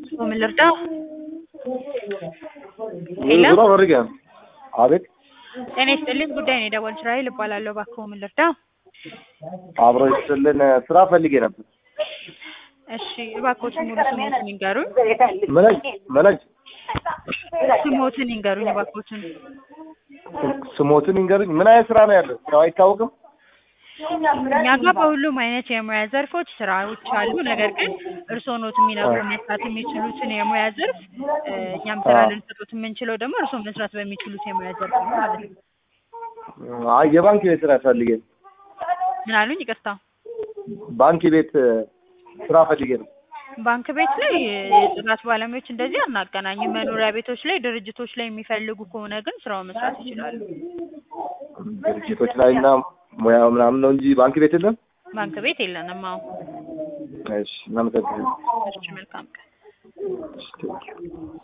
ምን ልርዳ? ሄሎ ዙራ ወርገ አቤት ጤና ይስጥልኝ። ጉዳይ ነው የደወልኩት። ራሔል እባላለሁ። እባክዎ ምን ልርዳ? አብሮ ይስጥልን ስራ ፈልጌ ነበር። እሺ እባክዎትን ሙሉ ስሞትን ይንገሩኝ። መነጅ መነጅ ስሞትን ይንገሩኝ እባክዎትን። ስሞትን ይንገሩኝ። ምን አይነት ስራ ነው ያለው? ስራው አይታወቅም። እኛ ጋር በሁሉም አይነት የሙያ ዘርፎች ስራዎች አሉ። ነገር ግን እርስዎ ኖት የሚነግሩ መስራት የሚችሉትን የሙያ ዘርፍ እ፣ እኛም ስራ አዎ። ልንሰጡት የምንችለው ደግሞ እርስዎ መስራት በሚችሉት የሙያ ዘርፍ ነው ማለት ነው። አይ የባንክ ቤት ስራ ፈልጌ ነው። ምን አሉኝ? ይቅርታ። ባንክ ቤት ስራ ፈልጌ ነው። ባንክ ቤት ላይ የጽዳት ባለሙያዎች እንደዚህ አናገናኝም። መኖሪያ ቤቶች ላይ፣ ድርጅቶች ላይ የሚፈልጉ ከሆነ ግን ስራውን መስራት ይችላሉ። ድርጅቶች ላይ እና ሙያ ምናምን ነው እንጂ ባንክ ቤት የለም። ባንክ ቤት የለንም። አዎ። እሺ እናመሰግናለን። እሺ፣ መልካም ቀን። እሺ፣ ቴንኪው።